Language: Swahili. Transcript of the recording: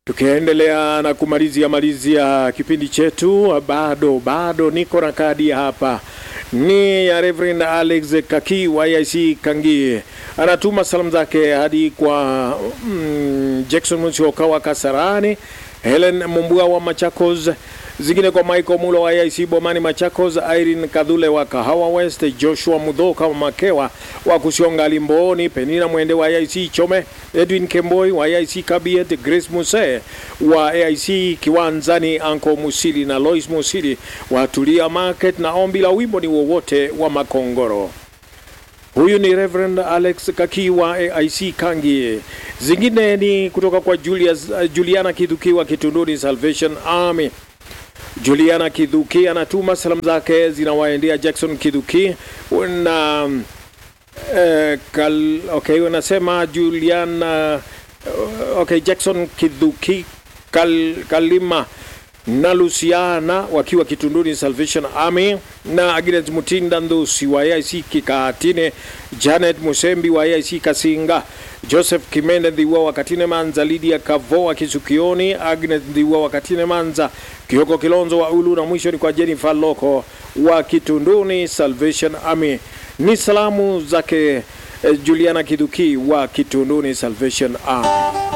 Tukiendelea na kumalizia malizia kipindi chetu, bado bado niko na kadi hapa, ni ya Reverend Alex Kaki wa IC Kangie, anatuma salamu zake hadi kwa mm, Jackson Musyoka wa Kasarani, Helen Mumbua wa Machakos, zingine kwa Michael Mulo wa IC Bomani Machakos, Irene Kadhule wa Kahawa West, Joshua Mudhoka wa Makewa wa Kusionga Limboni, Penina Mwende wa IC Chome, Edwin Kemboi wa IC Kabiet, Grace Muse wa AIC Kiwanzani, Anko Musili na Lois Musili wa Tulia Market, na ombi la wimbo ni wowote wa Makongoro. Huyu ni Reverend Alex Kaki wa AIC Kangie. Zingine ni kutoka kwa Julius, uh, Juliana Kidhuki wa Kitunduni Salvation Army. Juliana Kidhuki anatuma salamu zake zinawaendea Jackson Kidhuki na eh, kal, okay, unasema Juliana uh, okay, Jackson Kidhuki kal, Kalima na Luciana wakiwa Kitunduni Salvation Army na Agnes Mutinda Ndusi wa AIC Kikatine, Janet Musembi wa AIC Kasinga, Joseph Kimende Dhiwa wa Katine Manza, Lydia Kavo wa Kisukioni, Agnes Dhiwa wa Katine Manza, Kioko Kilonzo wa Ulu na mwisho ni kwa Jennifer Loko wa Kitunduni Salvation Army. Ni salamu zake eh, Juliana Kiduki wa Kitunduni Salvation Army.